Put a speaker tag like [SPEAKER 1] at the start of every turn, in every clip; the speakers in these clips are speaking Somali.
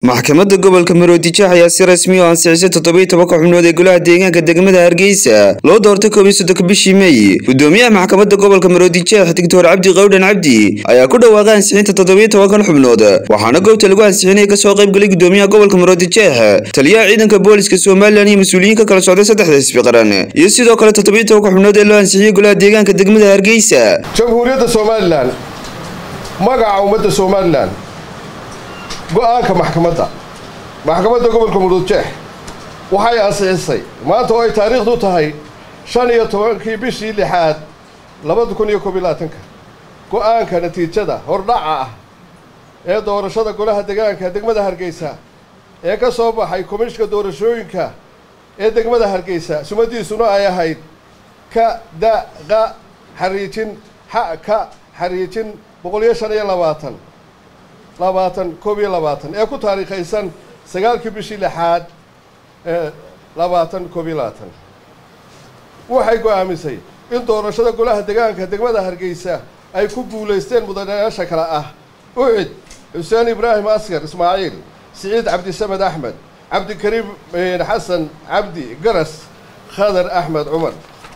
[SPEAKER 1] maxkamadda gobolka maroodijeex ayaa si rasmi oo ansixisay toddobiyo tobanka xubnood ee golaha deegaanka degmada hargeysa loo doortay koob iyo soddonka bishii mey gudoomiyaha maxkamadda gobolka maroodijeex doctor cabdi qawdhan cabdi ayaa ku dhawaaqay ansixinta toddobiyo tobankan xubnood waxaana goobta lagu ansixinaya kasoo qaybgalay gudoomiyaha gobolka maroodijeex taliyaha ciidanka booliska somalilan iyo mas-uuliyiin ka kala socday saddexda isbi qaran iyo sidoo kale toddobiyo tobanka xubnood ee loo ansixiyey golaha deegaanka degmada hargeysa
[SPEAKER 2] jamhuuriyadda somalilan magaca ummadda somalilan go-aanka maxkamadda maxkamadda gobolka muruudjeex waxay ansixisay maanta oo ay taariikhdu tahay shan iyo tobankii bishii lixaad labada kun iyo koob iyo labaatanka go-aanka natiijada hordhaca ah ee doorashada golaha degaanka degmada hargeysa ee ka soo baxay komishka doorashooyinka ee degmada hargeysa sumadiisuna ay ahayd ka da qa xariijin xa ka xariijin boqol iyo shan iyo labaatan labaatan koob iyo labaatan ee ku taariikhaysan sagaalkii bishii lixaad ee labaatan koob iyo labaatan waxay go-aamisay in doorashada golaha degaanka degmada hargeysa ay ku guulaysteen mudanayaasha kale ah ucid xuseen ibraahim askar ismaaciil siciid cabdisamed axmed cabdikariim xasan cabdi garas khadar axmed cumar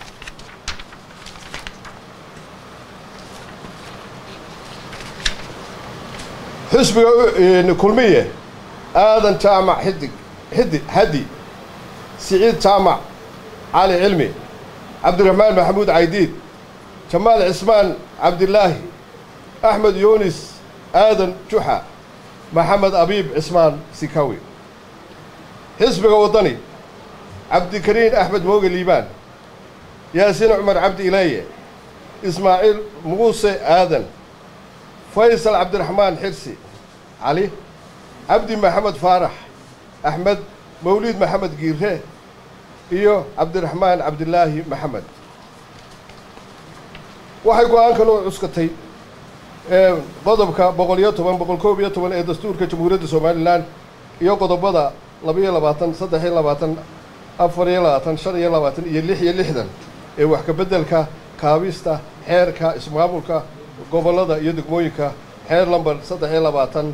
[SPEAKER 2] xusbiga kulmiye aadan jaamac xidig xidi hadi siciid jaamac cali cilmi cabdiraxmaan maxamuud caydiid jamaal cismaan cabdilaahi axmed yuunis aadan juxa maxamed abiib cismaan sikawi xisbiga waddani cabdikariin axmed mooge liibaan yaasiin cumar cabdi ilaaye ismaaciil muuse aadan faysal cabdiraxmaan xirsi cali cabdi maxamed faarax axmed mawliid maxamed giire iyo cabdiraxmaan cabdilaahi maxamed waxay go-aankan u cuskatay qodobka boqol iyo toban boqol koob iyo toban ee dastuurka jamhuuriyadda somalilan iyo qodobada labaiyo labaatan saddex iyo labaatan afar iyo labaatan shan iyo labaatan iyo lix iyo lixdan ee wax kabeddelka kaabista xeerka ismaamulka gobollada iyo degmooyinka xeer lamber saddex iyo labaatan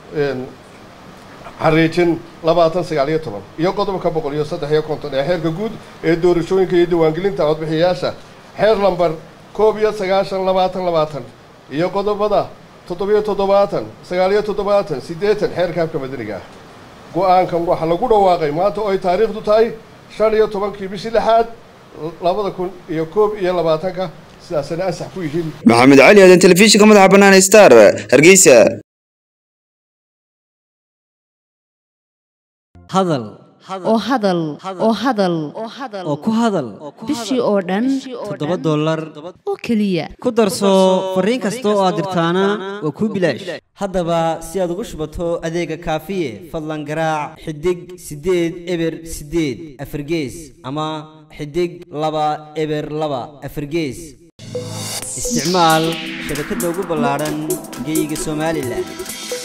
[SPEAKER 2] xariijin labaatan sagaal iyo toban iyo qodobka boqol iyo saddex iyo konton ee xeerka guud ee doorashooyinka iyo diiwaangelinta codbixiyayaasha xeer lamber koob iyo sagaashan labaatan labaatan iyo qodobada toddobiyo toddobaatan sagaal iyo toddobaatan siddeetan xeerka habka madaniga ah go-aankan waxaa lagu dhawaaqay maanta oo ay taariikhdu tahay shan iyo tobankii bishii lixaad labada kun iyo koob iyo labaatanka sidaasana ansax ku yihiin
[SPEAKER 1] maxamed cali aadan telefishinka madaxa bannaan star hargeysa
[SPEAKER 3] hadal
[SPEAKER 4] oo hadal oo hadal
[SPEAKER 3] oo ku hadal
[SPEAKER 4] bishii oo dhan
[SPEAKER 3] toddoba dollar
[SPEAKER 4] oo keliya
[SPEAKER 3] ku darso fariin kasta oo aad dirtaana waa kuu bilaash haddaba si aad ugu shubato adeega kaafiye fadlan garaac xidig siddeed eber siddeed afargees ama xidig laba eber laba afargees isticmaal shabakadda ugu ballaadhan geeyiga somalilan